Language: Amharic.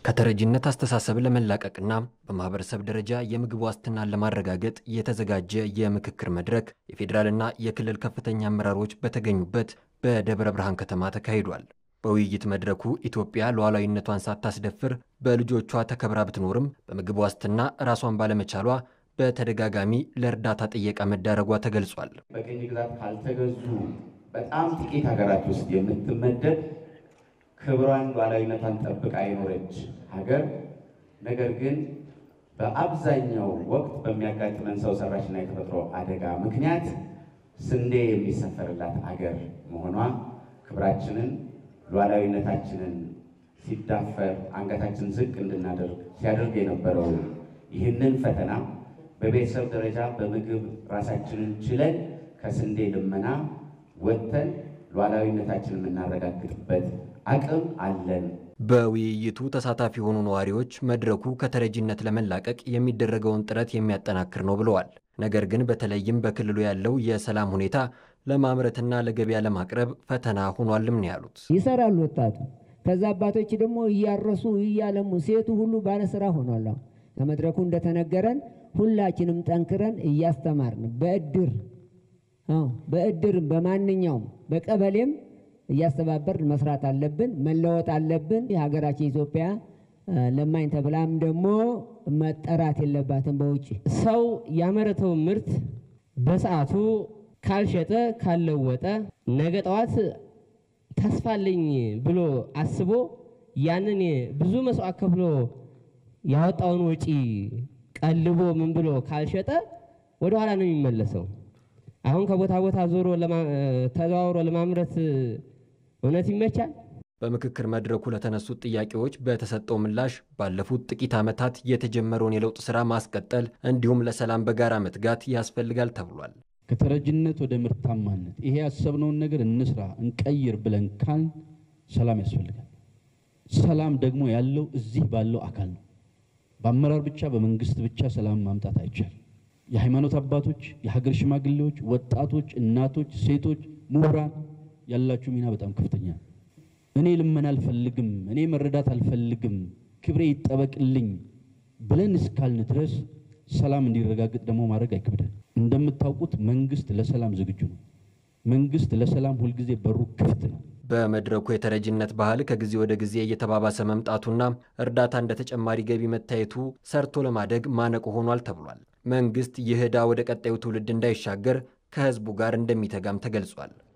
ከተረጂነት አስተሳሰብ ለመላቀቅና በማህበረሰብ ደረጃ የምግብ ዋስትናን ለማረጋገጥ የተዘጋጀ የምክክር መድረክ የፌዴራልና የክልል ከፍተኛ አመራሮች በተገኙበት በደብረ ብርሃን ከተማ ተካሂዷል። በውይይት መድረኩ ኢትዮጵያ ሉዓላዊነቷን ሳታስደፍር በልጆቿ ተከብራ ብትኖርም በምግብ ዋስትና ራሷን ባለመቻሏ በተደጋጋሚ ለእርዳታ ጥየቃ መዳረጓ ተገልጿል። በቅኝ ግዛት ካልተገዙ በጣም ጥቂት ሀገራት ውስጥ የምትመደብ ክብሯን ሉዓላዊነቷን ጠብቃ የኖረች ሀገር ነገር ግን በአብዛኛው ወቅት በሚያጋጥመን ሰው ሰራሽና የተፈጥሮ አደጋ ምክንያት ስንዴ የሚሰፈርላት አገር መሆኗ ክብራችንን ሉዓላዊነታችንን ሲዳፈር አንገታችን ዝቅ እንድናደርግ ሲያደርግ የነበረው ይህንን ፈተና በቤተሰብ ደረጃ በምግብ ራሳችንን ችለን ከስንዴ ልመና ወጥተን ሉዓላዊነታችንን የምናረጋግጥበት አቅም አለን። በውይይቱ ተሳታፊ የሆኑ ነዋሪዎች መድረኩ ከተረጂነት ለመላቀቅ የሚደረገውን ጥረት የሚያጠናክር ነው ብለዋል። ነገር ግን በተለይም በክልሉ ያለው የሰላም ሁኔታ ለማምረትና ለገበያ ለማቅረብ ፈተና ሆኗልም ነው ያሉት። ይሰራሉ ወጣቱ። ከዛ አባቶች ደግሞ እያረሱ እያለሙ ሴቱ ሁሉ ባለስራ ሆኗል። ከመድረኩ እንደተነገረን ሁላችንም ጠንክረን እያስተማርን በእድር በእድር በማንኛውም በቀበሌም እያስተባበርን መስራት አለብን፣ መለወጥ አለብን። የሀገራችን ኢትዮጵያ ለማኝ ተብላም ደግሞ መጠራት የለባትም። በውጭ ሰው ያመረተው ምርት በሰዓቱ ካልሸጠ ካልለወጠ ነገ ጠዋት ተስፋለኝ ብሎ አስቦ ያንን ብዙ መስዋዕት ከፍሎ ያወጣውን ወጪ ቀልቦ ምን ብሎ ካልሸጠ ወደ ኋላ ነው የሚመለሰው። አሁን ከቦታ ቦታ ዞሮ ተዘዋውሮ ለማምረት እውነት ይመቻል? በምክክር መድረኩ ለተነሱት ጥያቄዎች በተሰጠው ምላሽ ባለፉት ጥቂት ዓመታት የተጀመረውን የለውጥ ሥራ ማስቀጠል እንዲሁም ለሰላም በጋራ መትጋት ያስፈልጋል ተብሏል። ከተረጅነት ወደ ምርታማነት ይሄ ያሰብነውን ነገር እንስራ እንቀይር ብለን ካል ሰላም ያስፈልጋል። ሰላም ደግሞ ያለው እዚህ ባለው አካል ነው። በአመራር ብቻ በመንግስት ብቻ ሰላም ማምጣት አይቻልም። የሃይማኖት አባቶች፣ የሀገር ሽማግሌዎች፣ ወጣቶች፣ እናቶች፣ ሴቶች፣ ምሁራን ያላችሁ ሚና በጣም ከፍተኛ ነው። እኔ ልመና አልፈልግም፣ እኔ መረዳት አልፈልግም፣ ክብሬ ይጠበቅልኝ ብለን እስካልን ድረስ ሰላም እንዲረጋግጥ ደግሞ ማድረግ አይከብደን። እንደምታውቁት መንግስት ለሰላም ዝግጁ ነው። መንግስት ለሰላም ሁልጊዜ በሩ ክፍት ነው። በመድረኩ የተረጂነት ባህል ከጊዜ ወደ ጊዜ እየተባባሰ መምጣቱና እርዳታ እንደ ተጨማሪ ገቢ መታየቱ ሰርቶ ለማደግ ማነቆ ሆኗል ተብሏል። መንግስት ይህ ዕዳ ወደ ቀጣዩ ትውልድ እንዳይሻገር ከህዝቡ ጋር እንደሚተጋም ተገልጿል።